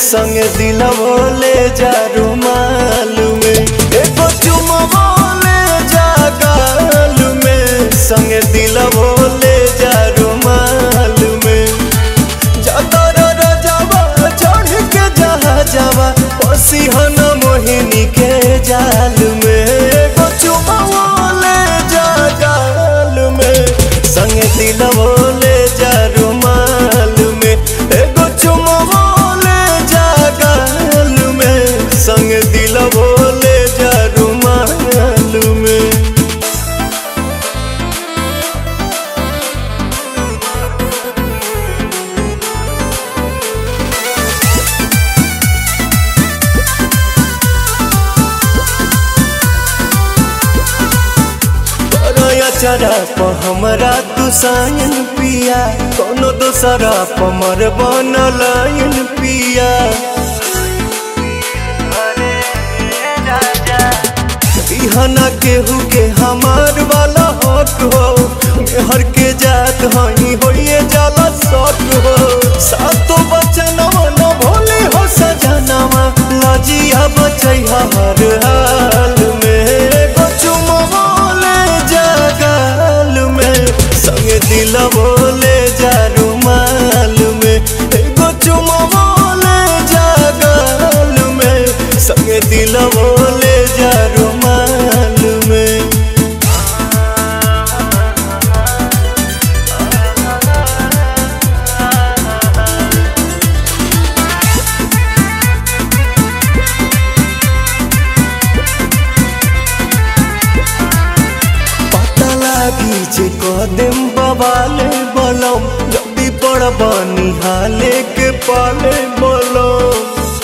संगे दिलवो ले जा रुमाल में एगो चुमवो ले जा गाल में संगे दिलवो ले जा रुमाल में जातर रजवा चढ़ के जहा जावा पसी हन मोहिनी के जाल में एगो चुमवो ले जा गाल में संगे दिलवो ले जा रुमाल में एगो चुमवो ले जा गाल में संगे दिलवो ले जा रुमाल में चरा प हमरा तू सायन पिया कोनो दोसरा प मर बनलायन पिया बिहना केहू के हमार वाला हक हो मेहर के जात हई होइए जाला सक हो सातो बचनवा न भोले हो सजनवा लजिया बचैहा हर हाल में एगो चुमवा ले जा गाल में संगे दिलवो ले जा रुमाल में एगो चुमवा ले जा गाल में संगे दिलवो ले जा रुमाल में पता लागी जे कदम बवाले बलम जल्दी पड़ बनी हाले के पाले बलम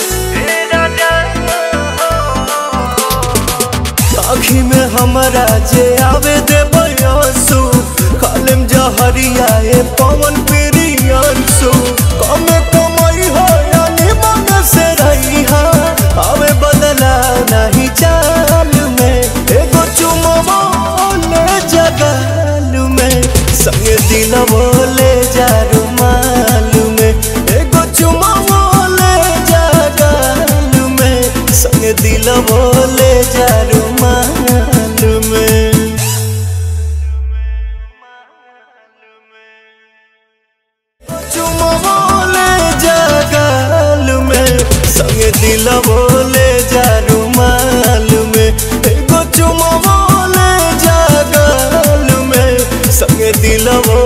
आखी में हमरा जे आवे दे बयासु खालिम जहरिया ए पवन प्रियांसु कमे कमाई हो यानी मन से रही हा आवे बदला नहीं चाल में एगो चुमवा ले जगाल में संगे दिलवो ले जा रुमाल में एगो चुमवा ले जगाल में संगे दिलवो ले जा रुमाल में चुमवो ले जा गाल में संगे दिलवो ले जा रुमाल में एगो चुमवो ले जा गाल में संगे दिलवो